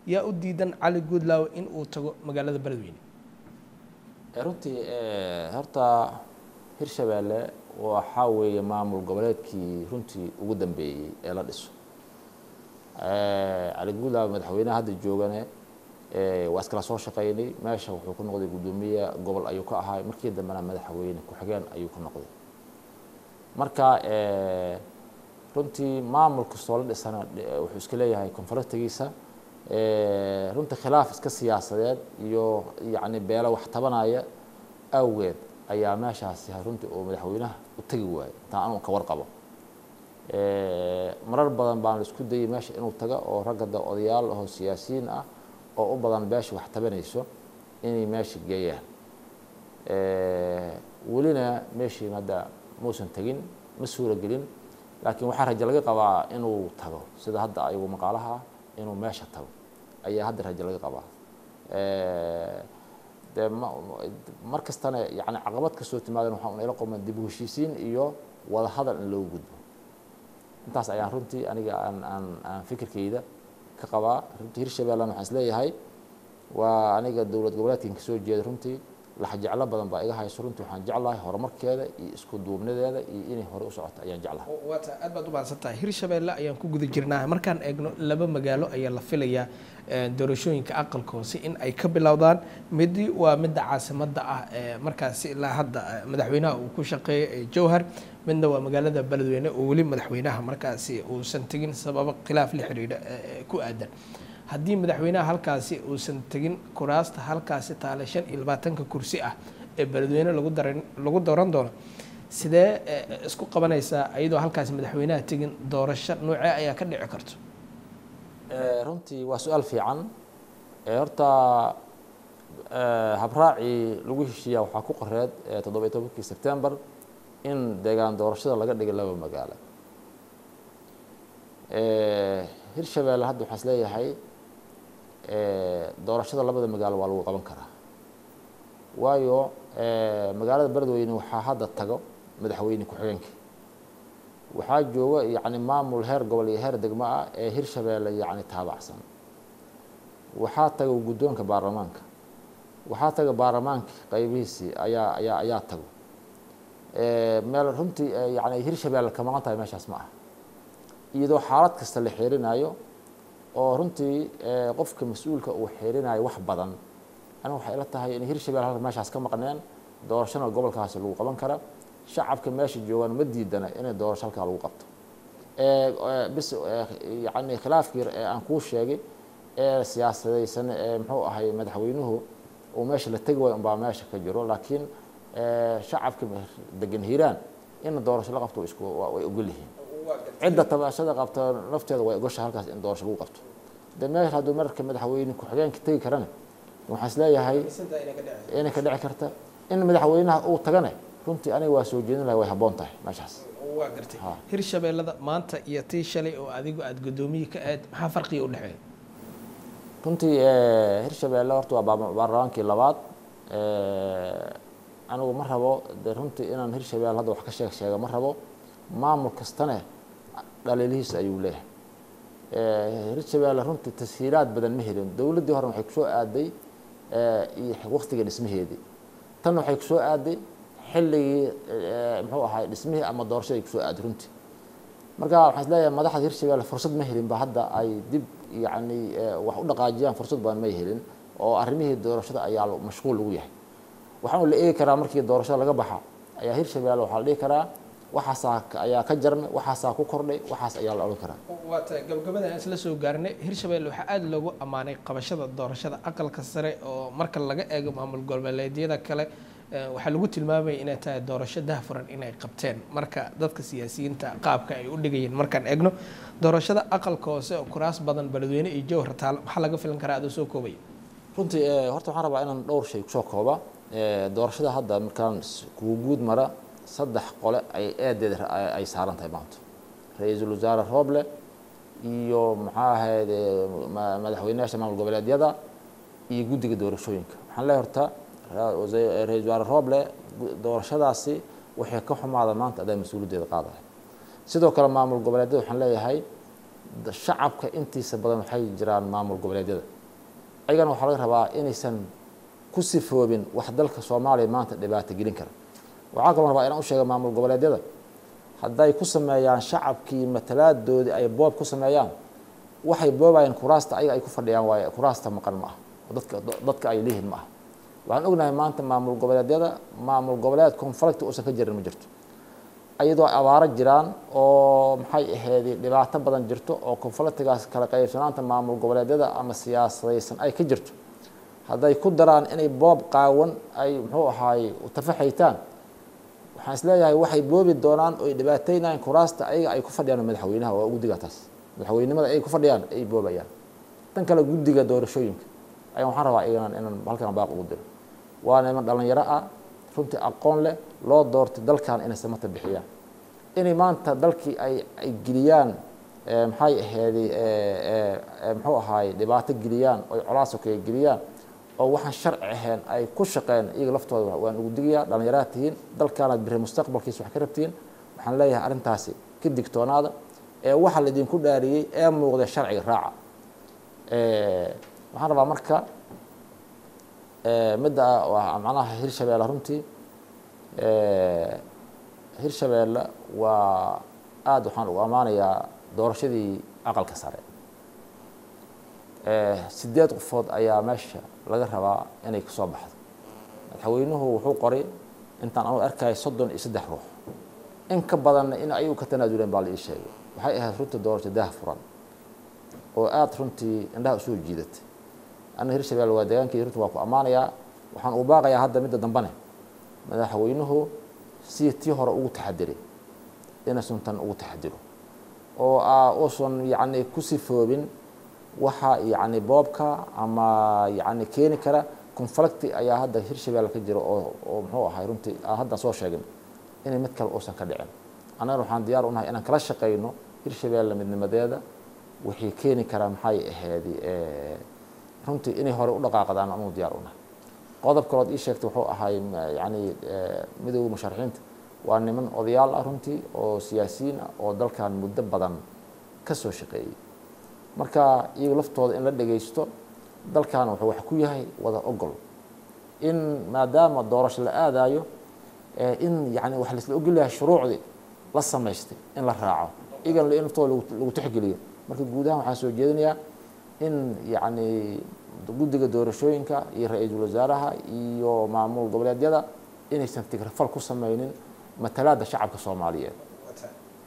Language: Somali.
yaa u diidan cali guudlaawe in uu tago magaalada beledweyne runtii horta hirshabeelle waxaa weeye maamul goboleedkii runtii ugu dambeeyey ee la dhiso cali guudlaawe madaxweynaha hadda joogane waa iskala soo shaqeynay meesha wuxuu ku noqday guddoomiye gobol ayuu ka ahaa markii dambena madaxweyne ku-xigeen ayuu ku noqday marka runtii maamul kastoo la dhisana wuxuu iska leeyahay konfaratigiisa runtii khilaaf iska siyaasadeed iyo yacni beelo wax tabanaya awgeed ayaa meeshaasi runtii oo madaxweynaha u tegi waayey intaan anuu ka warqabo marar badan baan la isku dayay meesha inuu taga oo ragga da odayaal oo siyaasiyiin ah oo u badan beesha wax tabanayso inay meesha geeyaan welina meeshii hadda muusan tegin ma suura gelin laakiin waxaa rajo laga qabaa inuu tago sida hadda ayagu maqaalaha inuu meesha tago ayaa hadda rajo laga qabaa de mar kastana yani caqabad kastoo timaadan waxaa unala qoman dib u heshiisiin iyo wada hadal in loogu gudbo intaas ayaan runtii aniga aan aan aan fikirkeyda ka qabaa runtii hirshabeellan waxaan isleeyahay waa aniga dowlad goboleedkan kasoo jeeda runtii laxjeclo badan baa iga hayso runtii waxaan jeclahay horumarkeeda iyo isku duubnadeeda iyo inay hore u socoto ayaan jeclahay waata aad baad u mahadsan tahay hirshabeelle ayaan ku guda jirnaa markaan eegno laba magaalo ayaa la filayaa doorashooyinka aqalka hoose in ay ka bilowdaan midi waa midda caasimadda ah markaasi ilaa hadda madaxweynaha uu ku shaqeeyay jowhar midna waa magaalada beledweyne oo weli madaxweynaha markaasi uusan tegin sababo khilaaf la xidhiidha ku aadan haddii madaxweynaha halkaasi uusan tegin kuraasta halkaasi taale shan iyo labaatanka kursi ah ee beledweyne lagu daran lagu dooran doono sidee isku qabanaysaa iyadoo halkaasi madaxweynaha tegin doorasho noocee ayaa ka dhici karto runtii waa su-aal fiican horta habraacii lagu heshiiyaa waxaa ku qoreed toddoba iyo tobankii sebtembar in deegaan doorashada laga dhigay laba magaalo hirshabeelle hadda waxaa is leeyahay doorashada labada magaalo waa lagu qaban karaa waayo magaalada beledweyne waxaa hadda tago madaxweyne ku-xigeenkii waxaa jooga yacni maamul heer gobol iyo heer degmo ah ee hirshabeelle yacni taabacsan waxaa taga guddoonka baarlamaanka waxaa taga baarlamaanka qaybihiisii ayaa ayaa ayaa tago meel runtii yani hirshabeelle ka maqan tahay meeshaas ma ah iyadoo xaalad kasta la xeerinayo oo runtii qofka mas-uulka uu xeerinayo wax badan aniga waxay ila tahay in hirshabelle halka meeshaas ka maqneen doorashana gobolkaasi lagu qaban kara shacabka meesha joogaan ma diidana inay doorasho halkaa lagu qabto bis yani khilaafkii aan kuu sheegay ee siyaasadaysan ee muxuu ahay madaxweynuhu uu meesha la tegi waayo unbaa meesha ka jiro laakiin shacabka degan hiiraan in doorasho la qabto isku way ogol yihiin cidda tabashada qabta nafteeda way ogosha halkaas in doorasho lagu qabto de meel hadduu marka madaxweyne ku-xigeenka tegi karana waxaan is leeyahay inay ka dhici karta in madaxweynaha uu tagane runtii aniga waa soo jeedin lahay way habboon tahay meeshaas waa gartay hirshabeellada maanta iyo tii shalay oo adigu aada guddoomiye ka aad maxaa farqiga u dhexeeya runtii hirshabeelle horta waa baarlamaankii labaad anigu ma rabo de runtii inaan hirshabelle hadda wax ka sheeg sheega ma rabo maamul kastane dhaliilihiisa ayuu leeyahay hirshabelle runtii tashiilaad badan ma helin dowladdii hore waxay kusoo aaday iyo waktiga dhismaheedii tan waxay kusoo aaday xilligii muxuu ahay dhismihii ama doorashadii kusoo aaday runtii marka waxaan is leeyahay madaxda hirshabelle fursad ma helin ba hadda ay dib yacni wax u dhaqaajiyaan fursad badan may helin oo arrimihii doorashada ayaa mashquul lagu yahay waxaanu la eegi karaa markii doorashada laga baxa ayaa hirshabelle waxaa la dhihi karaa waxaasaa ayaa ka jarmay waxaasaa ku kordhay waxaas ayaa la odhan karaa waata gabagabada aan isla soo gaarnay hirshabelle waxaa aada loogu ammaanay qabashada doorashada aqalka sare oo marka laga eego maamul goboleedyada kale waxaa lagu tilmaamaya inay tahay doorasho dahfuran inay qabteen marka dadka siyaasiyiinta qaabka ay u dhigayeen markaan eegno doorashada aqalka hoose oo kuraas badan beledweyne iyo jowhar taal maxaa laga filan karaa adoo soo koobaya runtii horta waxaan rabaa inaan dhowr shay kusoo kooba doorashada hadda markaan kugu guud mara saddex qole ay eedeed ay saaran tahay maanta ra-iisul wasaare rooble iyo maxaa ahayd madaxweynayaasha maamul goboleedyada iyo guddiga doorashooyinka waxaan leeyahay horta ra-isul wasaare rooble doorashadaasi waxay ka xumaada maanta adaa mas-uuliyaddeeda qaadaya sidoo kale maamul goboleedyada waxaan leeyahay shacabka intiisa badan waxay jiraan maamul goboleedyada ayagana waxaa laga rabaa inaysan ku sifoobin wax dalka soomaaliya maanta dhibaato gelin kara waxaa kaloo rabaa inaan u sheega maamul goboleedyada hadday ku sameeyaan shacabkii matalaadoodii ay boob ku sameeyaan waxay boobayaan kuraasta ayaga ay ku fadhiyaan waaye kuraasta maqan ma ah oo dadka dadka ay leeyihiin ma ah waxaan ognahay maanta maamul goboleedyada maamul goboleed conflict uusan ka jirin ma jirto iyadoo abaaro jiraan oo maxay ahayd dhibaato badan jirto oo conflictigaas kala qaybsanaanta maamul goboleedyada ama siyaasadaysan ay ka jirto hadday ku daraan inay boob qaawan ay muxuu ahaay tafaxaytaan waxaan isleeyahay waxay boobi doonaan oo ay dhibaateynayan kuraasta ayaga ay ku fadhiyaan madaxweynaha oo guddiga taas madaxweynimada ay ku fadhiyaan ay boobayaan tan kale guddiga doorashooyinka ayaan waxaan rabaa iyanan inaan halkan baaq ugu diro waa niman dhalinyaro ah runtii aqoon leh loo doortay dalkan inay samata bixiyaan inay maanta dalkii ay ay geliyaan maxay aheedi muxuu ahaay dhibaato geliyaan oy colaasokeya geliyaan oo waxaan sharci ahayn ay ku shaqeen iyaga laftooda waan ugu digayaa dhalinyaraad tihiin dalkaanaad biri mustaqbalkiisa wax ka rabtiin waxaan leeyahay arrintaasi ka digtoonaada ee waxa laidinku dhaariyey ee muuqda sharciga raaca waxaan rabaa marka midda waa macnaha hirshabeelle runtii hirshabeelle waa aada waxaan ugu ammaanayaa doorashadii aqalka sare sideed qofood ayaa meesha laga rabaa inay kasoo baxdo madaxweynuhu wuxuu qoray intaan anu arkaya soddon iyo saddex ruux in ka badanna in ayagu ka tanaaduleen baa la ii sheegay waxay ahayd runtii doorasho daah furan oo aada runtii indhaha usoo jiidatay anna hirshabelle waa deegaankii runtii waa ku ammaanayaa waxaan uu baaqayaa hadda midda dambane madaxweynuhu si tii hore ugu taxadiray inaysan tan ugu taxadiro oo uusan yacni ku sifoobin waxa yacni boobka ama yacni keeni kara conflicti ayaa hadda hirshabelle ka jira oo oo muxuu ahay runtii aan haddan soo sheegin inay mid kale uusan ka dhicin annagana waxaan diyaar unahay inaan kala shaqayno hirshabelle midnimadeeda wixii keeni karaa maxay ahayd runtii inay hore u dhaqaaqdaan anuu diyaar unahay qodob kalood ii sheegtay wuxuu ahay yani midowda musharaxiinta waa niman odayaal ah runtii oo siyaasiyiin ah oo dalkan muddo badan ka soo shaqeeyey marka iyaga laftooda in la dhegaysto dalkan wuxuu wax ku yahay wada ogol in maadaama doorasho la aadayo in yani wax laisla ogol yahay shuruucdii la samaystay in la raaco iyagan laftooda lagu tixgeliyo marka guud ahaan waxaan soo jeedinayaa in yacni guddiga doorashooyinka iyo ra-iisul wasaaraha iyo maamul goboleedyada inaysan tigrafal ku sameynin matalaadda shacabka soomaaliyeed